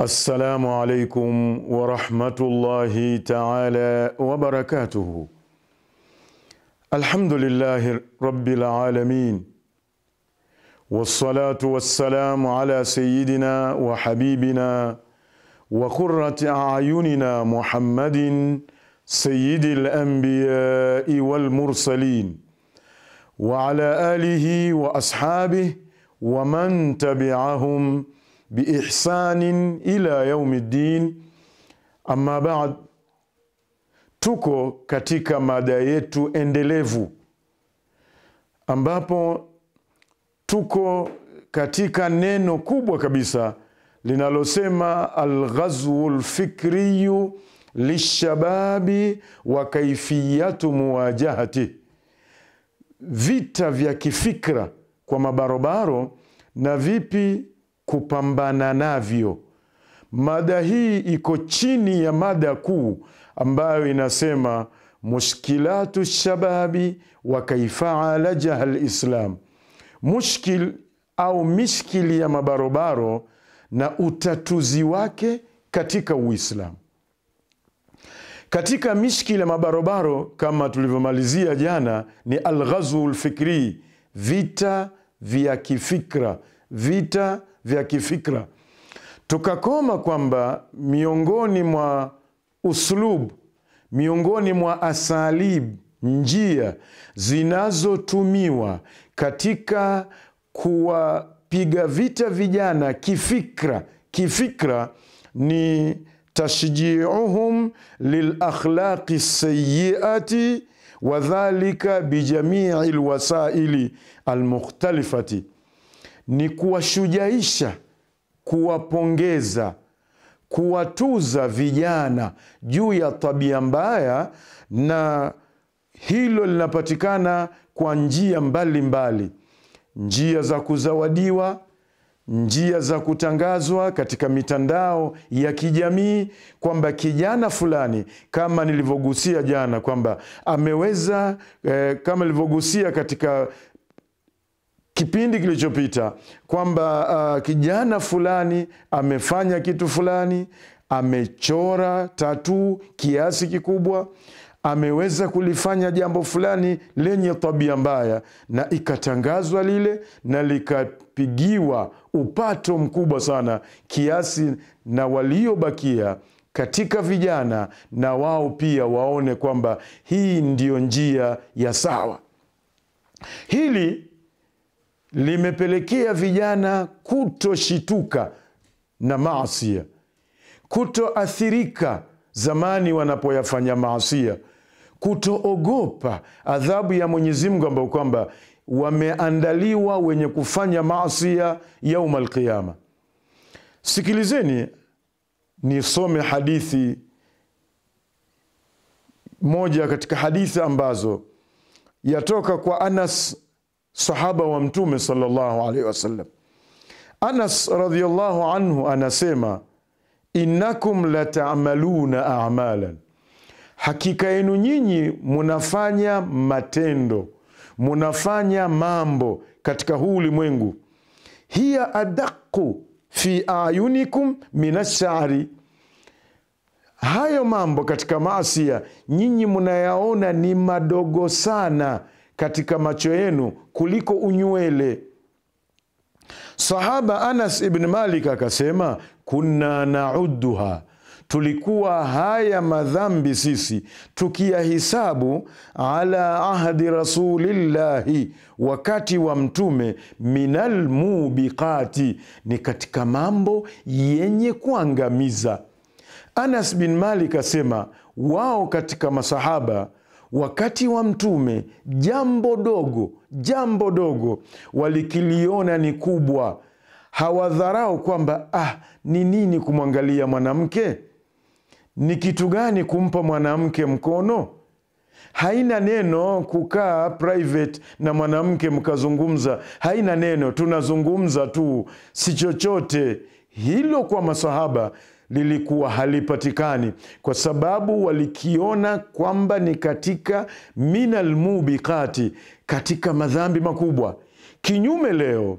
Assalamu alaikum warahmatullahi taala wabarakatuhu. Alhamdulillahi rabbil alamin wassalatu wassalamu ala sayidina wa habibina wa qurrati ayunina Muhammadin sayyidil anbiyai wal mursalin wa ala alihi wa ashabihi wa man tabi'ahum biihsanin ila yaumi ddin. Amma baad, tuko katika mada yetu endelevu ambapo tuko katika neno kubwa kabisa linalosema alghazwu lfikriyu lishababi wa kaifiyatu muwajahati, vita vya kifikra kwa mabarobaro na vipi kupambana navyo. Mada hii iko chini ya mada kuu ambayo inasema mushkilatu shababi wa kaifa alajaha lislam, mushkil au mishkili ya mabarobaro na utatuzi wake katika Uislamu. Katika mishkili ya mabarobaro kama tulivyomalizia jana ni alghazwu lfikri, vita vya kifikra, vita vya kifikra. Tukakoma kwamba miongoni mwa uslub, miongoni mwa asalib, njia zinazotumiwa katika kuwapiga vita vijana kifikra, kifikra ni tashjiuhum lilakhlaqi sayiati wadhalika bijamii lwasaili almukhtalifati ni kuwashujaisha, kuwapongeza, kuwatuza vijana juu ya tabia mbaya, na hilo linapatikana kwa njia mbalimbali mbali. Njia za kuzawadiwa, njia za kutangazwa katika mitandao ya kijamii kwamba kijana fulani, kama nilivyogusia jana kwamba ameweza eh, kama nilivyogusia katika kipindi kilichopita kwamba uh, kijana fulani amefanya kitu fulani, amechora tatuu kiasi kikubwa, ameweza kulifanya jambo fulani lenye tabia mbaya, na ikatangazwa lile na likapigiwa upato mkubwa sana, kiasi na waliobakia katika vijana na wao pia waone kwamba hii ndiyo njia ya sawa. Hili limepelekea vijana kutoshituka na maasia, kutoathirika zamani wanapoyafanya maasia, kutoogopa adhabu ya Mwenyezi Mungu ambao kwamba wameandaliwa wenye kufanya maasia yauma alqiyama. Sikilizeni nisome hadithi moja katika hadithi ambazo yatoka kwa Anas sahaba wa Mtume sallallahu alaihi wasallam. Anas radhiallahu anhu anasema, innakum latamaluna amalan, hakika yenu nyinyi munafanya matendo, munafanya mambo katika huu ulimwengu, hiya adaqu fi ayunikum min ashari, hayo mambo katika maasia nyinyi munayaona ni madogo sana katika macho yenu kuliko unywele. Sahaba Anas ibn Malik akasema, kunna nauduha, tulikuwa haya madhambi sisi tukiyahisabu, ala ahdi rasulillahi, wakati wa Mtume, minal mubiqati, ni katika mambo yenye kuangamiza. Anas bin Malik asema wao katika masahaba wakati wa Mtume jambo dogo, jambo dogo walikiliona ni kubwa. Hawadharau kwamba ah, ni nini kumwangalia mwanamke, ni kitu gani kumpa mwanamke mkono. Haina neno kukaa private na mwanamke mkazungumza, haina neno, tunazungumza tu, si chochote hilo. Kwa masahaba lilikuwa halipatikani kwa sababu walikiona kwamba ni katika minal mubiqati, katika madhambi makubwa. Kinyume leo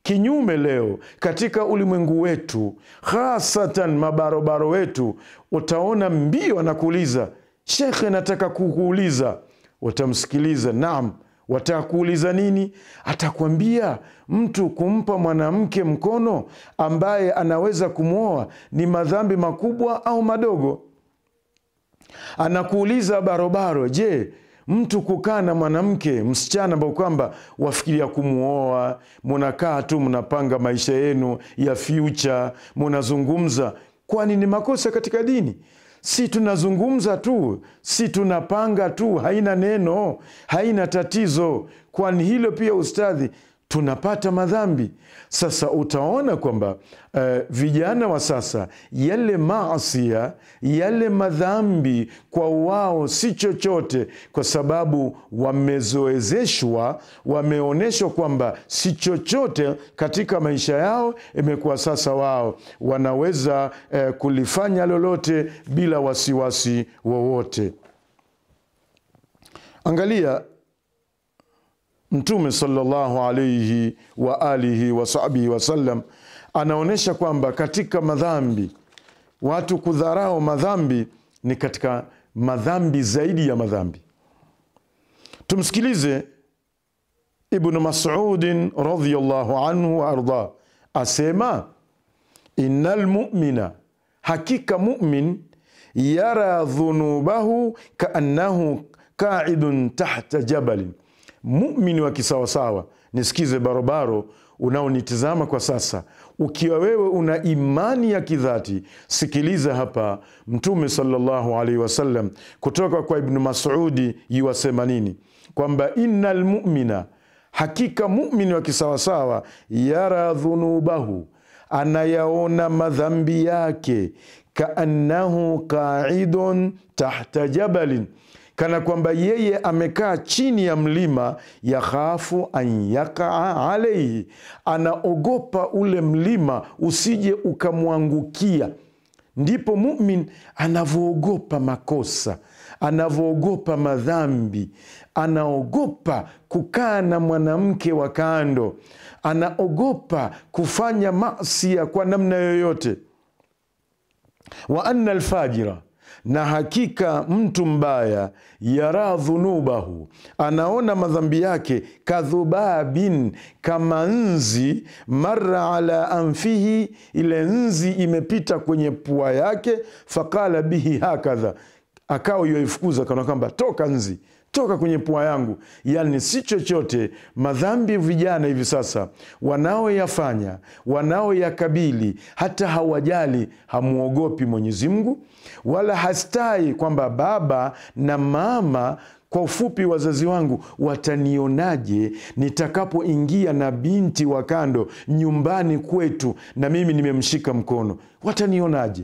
kinyume leo katika ulimwengu wetu hasatan mabarobaro wetu utaona mbio anakuuliza shekhe nataka kukuuliza utamsikiliza naam wataka kuuliza nini atakwambia mtu kumpa mwanamke mkono ambaye anaweza kumwoa ni madhambi makubwa au madogo anakuuliza barobaro je mtu kukaa na mwanamke msichana ambao kwamba wafikiria kumwoa munakaa tu mnapanga maisha yenu ya future munazungumza kwani ni makosa katika dini si tunazungumza tu si tunapanga tu haina neno haina tatizo kwani hilo pia ustadhi tunapata madhambi sasa utaona kwamba uh, vijana wa sasa yale maasia yale madhambi kwa wao si chochote kwa sababu wamezoezeshwa wameonyeshwa kwamba si chochote katika maisha yao imekuwa sasa wao wanaweza uh, kulifanya lolote bila wasiwasi wowote angalia mtume salllahu alaihi wa alihi wasahbihi wasallam anaonyesha kwamba katika madhambi watu kudharau madhambi ni katika madhambi zaidi ya madhambi tumsikilize ibnu masudin radiallahu anhu waardah asema ina lmumina hakika mumin yara dhunubahu kaannahu qaidun tahta jabalin mumini wa kisawasawa nisikize barobaro unaonitizama kwa sasa ukiwa wewe una imani ya kidhati sikiliza hapa mtume salllahu alaihi wasallam kutoka kwa ibnu masudi yuwasema nini kwamba ina lmumina hakika mumini wa kisawasawa yara dhunubahu anayaona madhambi yake kaannahu qaidun tahta jabalin kana kwamba yeye amekaa chini ya mlima yakhafu an yakaa alaihi anaogopa ule mlima usije ukamwangukia ndipo mumin anavyoogopa makosa anavyoogopa madhambi anaogopa kukaa na mwanamke wa kando anaogopa kufanya masia kwa namna yoyote wa anna alfajira na hakika mtu mbaya yara dhunubahu anaona madhambi yake kadhubabin kama nzi mara ala anfihi ile nzi imepita kwenye pua yake faqala bihi hakadha akawa yoifukuza kana kwamba toka nzi toka kwenye pua yangu yani si chochote madhambi vijana hivi sasa wanaoyafanya wanaoyakabili hata hawajali hamwogopi mwenyezi mungu wala hastai kwamba baba na mama kwa ufupi wazazi wangu watanionaje nitakapoingia na binti wa kando nyumbani kwetu na mimi nimemshika mkono watanionaje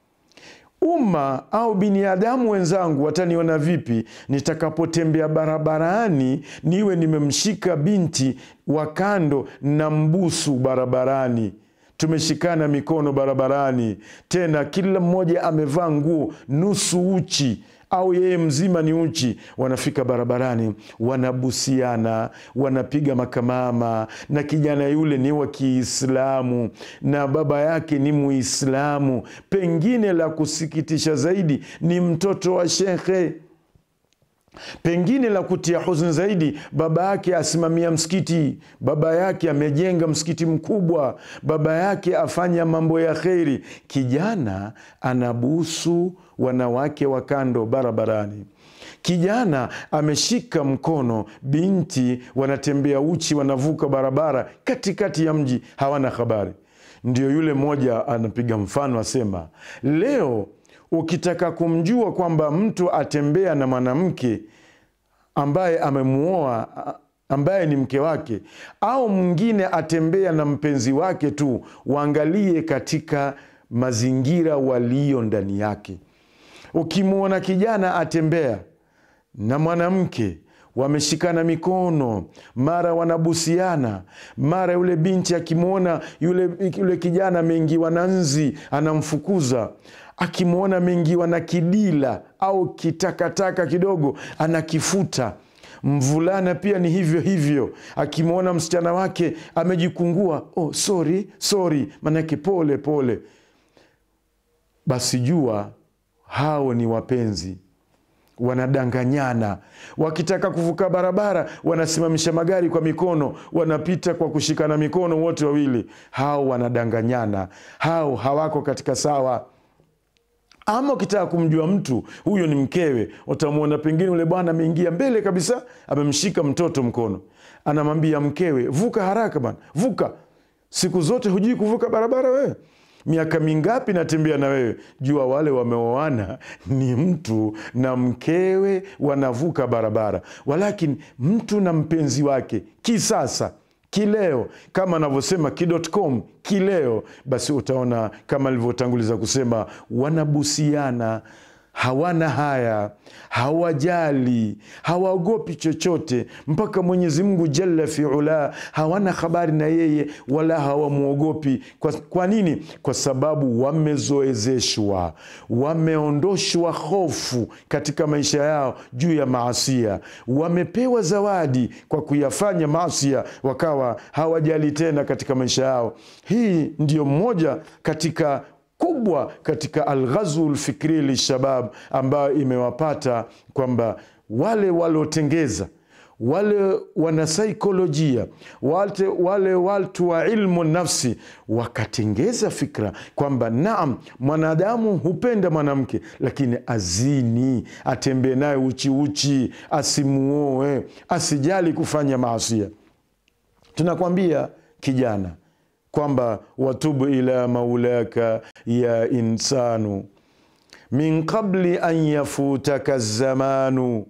umma au binadamu wenzangu wataniona vipi nitakapotembea barabarani niwe nimemshika binti wa kando na mbusu barabarani tumeshikana mikono barabarani tena kila mmoja amevaa nguo nusu uchi au yeye mzima ni uchi wanafika barabarani wanabusiana wanapiga makamama na kijana yule ni wa kiislamu na baba yake ni muislamu pengine la kusikitisha zaidi ni mtoto wa shekhe pengine la kutia huzuni zaidi baba yake asimamia msikiti baba yake amejenga msikiti mkubwa baba yake afanya mambo ya kheri kijana anabusu wanawake wa kando barabarani kijana ameshika mkono binti wanatembea uchi wanavuka barabara katikati ya mji hawana habari ndio yule mmoja anapiga mfano asema leo ukitaka kumjua kwamba mtu atembea na mwanamke ambaye amemuoa ambaye ni mke wake au mwingine atembea na mpenzi wake tu waangalie katika mazingira walio ndani yake ukimwona kijana atembea na mwanamke wameshikana mikono mara wanabusiana mara yule binti akimwona yule, yule kijana ameingiwa na nzi anamfukuza akimwona ameingiwa na kidila au kitakataka kidogo anakifuta mvulana pia ni hivyo hivyo akimwona msichana wake amejikungua oh, sorry sorry manake pole pole basi jua hao ni wapenzi wanadanganyana wakitaka kuvuka barabara wanasimamisha magari kwa mikono wanapita kwa kushikana mikono wote wawili hao wanadanganyana hao hawako katika sawa ama ukitaka kumjua mtu huyo ni mkewe utamwona pengine ule bwana ameingia mbele kabisa amemshika mtoto mkono anamwambia mkewe vuka haraka bana vuka siku zote hujui kuvuka barabara wewe miaka mingapi natembea na wewe jua wale wameoana ni mtu na mkewe wanavuka barabara walakini mtu na mpenzi wake kisasa kileo kama anavyosema ki.com kileo basi utaona kama alivyotanguliza kusema wanabusiana hawana haya hawajali hawaogopi chochote mpaka mwenyezi mungu jalla fiula hawana habari na yeye wala hawamwogopi kwa, kwa nini kwa sababu wamezoezeshwa wameondoshwa hofu katika maisha yao juu ya maasia wamepewa zawadi kwa kuyafanya maasia wakawa hawajali tena katika maisha yao hii ndiyo mmoja katika kubwa katika alghazwu lfikri lishabab ambayo imewapata kwamba wale waliotengeza wale wanasaikolojia wale, wale watu wa ilmu nafsi wakatengeza fikra kwamba naam mwanadamu hupenda mwanamke lakini azini atembee naye uchiuchi asimuoe asijali kufanya maasia tunakwambia kijana kwamba watubu ila maulaka ya insanu min qabli an yafutaka zamanu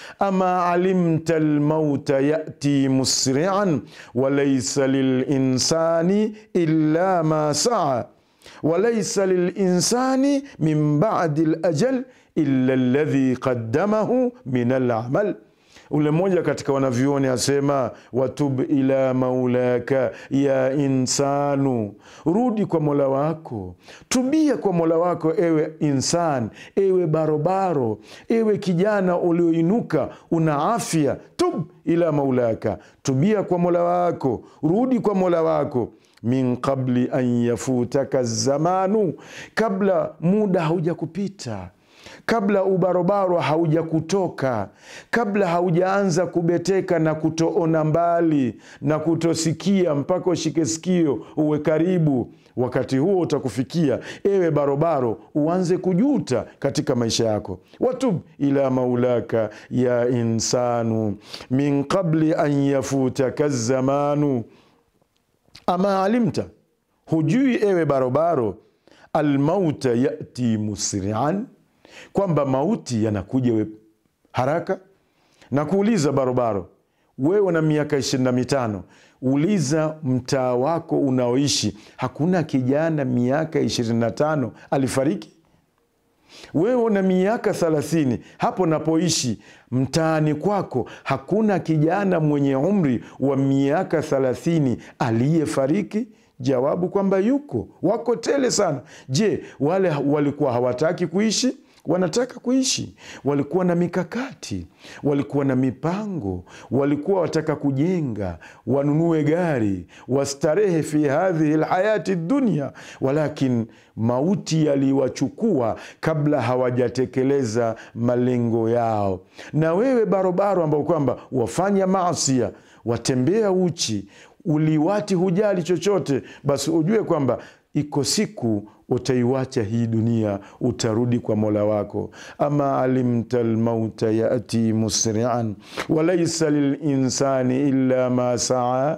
ama alimta lmauta yati musrian walaisa lilinsani illa ma saa walaisa lilinsani min badi lajal illa ladhi qaddamahu min alamal ule mmoja katika wanavyuoni asema watub ila maulaka ya insanu rudi kwa mola wako tubia kwa mola wako ewe insan ewe barobaro ewe kijana ulioinuka una afya tub ila maulaka tubia kwa mola wako rudi kwa mola wako min qabli an yafutaka zamanu kabla muda hauja kupita kabla ubarobaro hauja kutoka kabla haujaanza kubeteka na kutoona mbali na kutosikia mpaka ushike sikio uwe karibu wakati huo utakufikia ewe barobaro uanze kujuta katika maisha yako watub ila maulaka ya insanu min qabli an yafutaka zamanu ama alimta hujui ewe barobaro almauta yati musrian kwamba mauti yanakuja we haraka na kuuliza barobaro wewe na miaka ishirini na mitano uliza mtaa wako unaoishi hakuna kijana miaka ishirini na tano alifariki wewe na miaka thelathini hapo napoishi mtaani kwako hakuna kijana mwenye umri wa miaka thelathini aliyefariki jawabu kwamba yuko wako tele sana je wale walikuwa hawataki kuishi wanataka kuishi walikuwa na mikakati walikuwa na mipango walikuwa wataka kujenga wanunue gari wastarehe fi hadhihi lhayati dunia walakin mauti yaliwachukua kabla hawajatekeleza malengo yao na wewe barobaro ambao kwamba wafanya maasia watembea uchi uliwati hujali chochote basi ujue kwamba iko siku utaiwacha hii dunia utarudi kwa mola wako ama alimta lmauta yati musrian walaisa lilinsani illa ma saa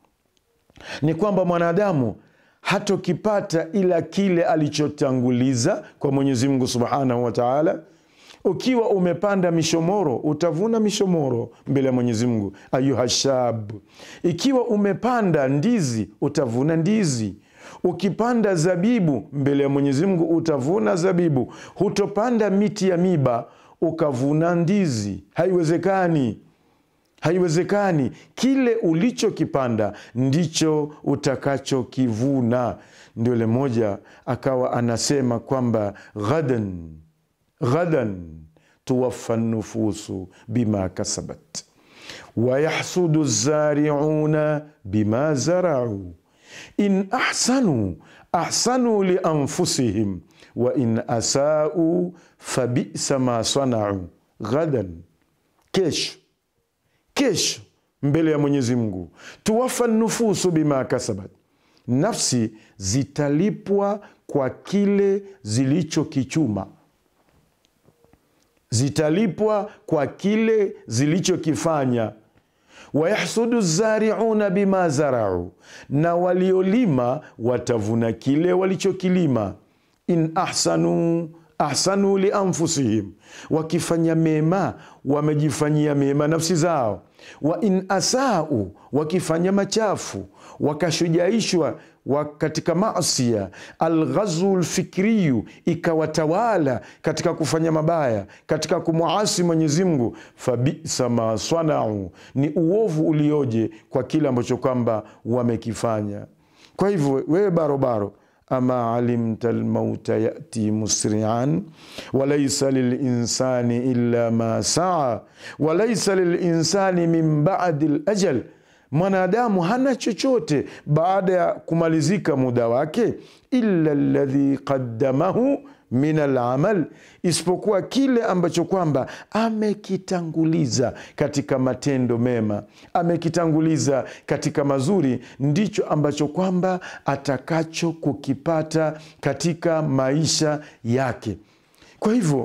ni kwamba mwanadamu hatokipata ila kile alichotanguliza kwa mwenyezi mungu subhanahu wa taala ukiwa umepanda mishomoro utavuna mishomoro mbele ya mwenyezi mungu ayuha shab ikiwa umepanda ndizi utavuna ndizi ukipanda zabibu mbele ya mwenyezi mungu utavuna zabibu hutopanda miti ya miba ukavuna ndizi haiwezekani haiwezekani kile ulichokipanda ndicho utakachokivuna ndio ile moja akawa anasema kwamba ghadan ghadan tuwafa nufusu bima kasabat wayahsudu zariuna bima zarau in ahsanu ahsanu lianfusihim wa in asau fabisa ma sanau ghadan kesho kesho mbele ya mwenyezi mungu tuwafa nufusu bima kasabat nafsi zitalipwa kwa kile zilichokichuma zitalipwa kwa kile zilichokifanya wayahsudu zariuna bima zarau na waliolima watavuna kile walichokilima in ahsanu ahsanu lianfusihim wakifanya mema wamejifanyia mema nafsi zao wa in asau wakifanya machafu wakashujaishwa wa katika masia alghazwu lfikriyu ikawatawala katika kufanya mabaya katika kumwasi mwenyezi mungu fabisa ma sanau ni uovu ulioje kwa kile ambacho kwamba wamekifanya kwa hivyo wewe barobaro ama alimta lmauta yati musrian walaisa lilinsani illa ma saa walaisa lilinsani min badi lajal mwanadamu hana chochote baada ya kumalizika muda wake illa ladhi qaddamahu min alamal, isipokuwa kile ambacho kwamba amekitanguliza katika matendo mema, amekitanguliza katika mazuri, ndicho ambacho kwamba atakacho kukipata katika maisha yake. Kwa hivyo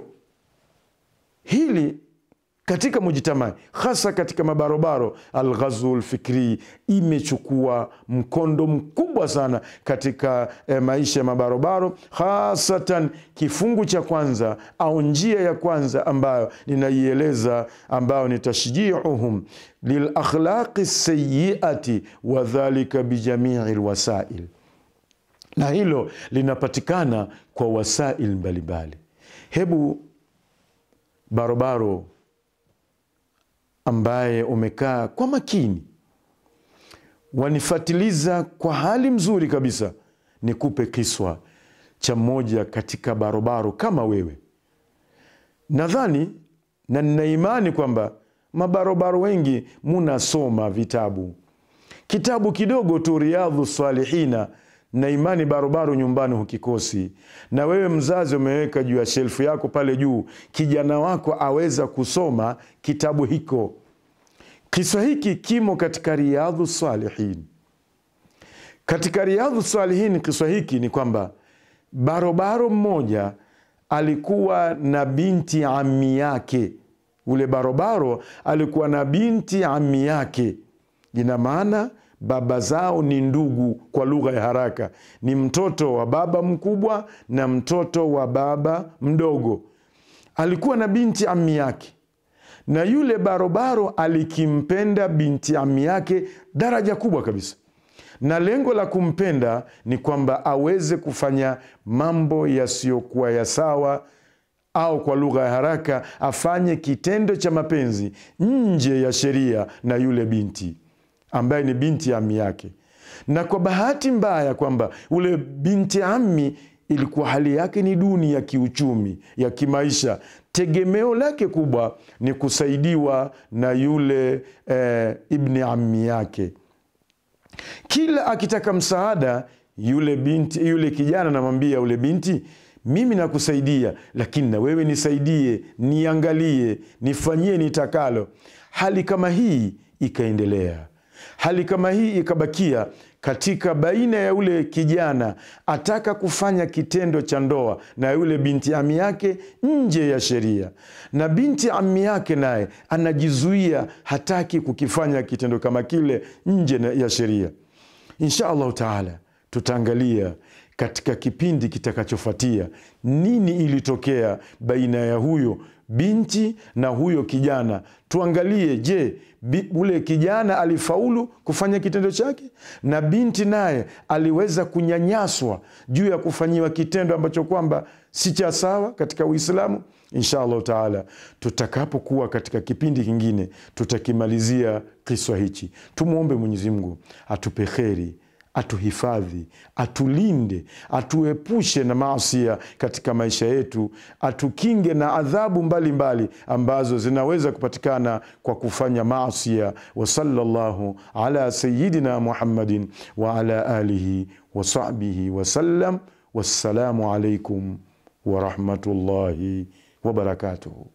hili katika mujtamai hasa katika mabarobaro, alghazwu lfikrii imechukua mkondo mkubwa sana katika eh, maisha ya mabarobaro, hasatan kifungu cha kwanza au njia ya kwanza ambayo ninaieleza, ambayo ni tashjiuhum lilakhlaqi sayiati wadhalika bijamii lwasail, na hilo linapatikana kwa wasail mbalimbali. Hebu barobaro ambaye umekaa kwa makini wanifatiliza kwa hali mzuri kabisa, nikupe kiswa cha mmoja katika barobaro kama wewe. Nadhani na nina imani kwamba mabarobaro wengi munasoma vitabu, kitabu kidogo tu Riyadhu Salihina na imani barobaro nyumbani hukikosi. Na wewe mzazi umeweka juu ya shelfu yako pale juu, kijana wako aweza kusoma kitabu hiko. Kisa hiki kimo katika Riyadhu Salihin. Katika Riyadhu Salihin, kisa hiki ni kwamba barobaro mmoja alikuwa na binti ami yake. Ule barobaro alikuwa na binti ami yake, ina maana baba zao ni ndugu. Kwa lugha ya haraka, ni mtoto wa baba mkubwa na mtoto wa baba mdogo. Alikuwa na binti ami yake, na yule barobaro alikimpenda binti ami yake daraja kubwa kabisa, na lengo la kumpenda ni kwamba aweze kufanya mambo yasiyokuwa ya sawa au kwa lugha ya haraka afanye kitendo cha mapenzi nje ya sheria na yule binti ambaye ni binti ami yake. Na kwa bahati mbaya kwamba ule binti ami ilikuwa hali yake ni duni ya kiuchumi, ya kimaisha. Tegemeo lake kubwa ni kusaidiwa na yule eh, ibni ami yake. Kila akitaka msaada yule binti, yule kijana anamwambia yule binti, mimi nakusaidia, lakini na wewe nisaidie, niangalie, nifanyie nitakalo. Hali kama hii ikaendelea hali kama hii ikabakia katika baina ya yule kijana ataka kufanya kitendo cha ndoa na yule binti ami yake nje ya sheria, na binti ami yake naye anajizuia, hataki kukifanya kitendo kama kile nje ya sheria. Insha allahu taala tutaangalia katika kipindi kitakachofuatia nini ilitokea baina ya huyo binti na huyo kijana. Tuangalie, je, ule kijana alifaulu kufanya kitendo chake na binti naye aliweza kunyanyaswa juu ya kufanyiwa kitendo ambacho kwamba si cha sawa katika Uislamu. Insha allahu taala, tutakapokuwa katika kipindi kingine tutakimalizia kiswa hichi. Tumwombe Mwenyezi Mungu atupe kheri, atuhifadhi, atulinde, atuepushe na maasia katika maisha yetu, atukinge na adhabu mbalimbali mbali ambazo zinaweza kupatikana kwa kufanya maasia. Wa sallallahu ala sayidina Muhammadin wa ala alihi wa sahbihi wasallam. Wassalamu alaikum warahmatullahi wabarakatuhu.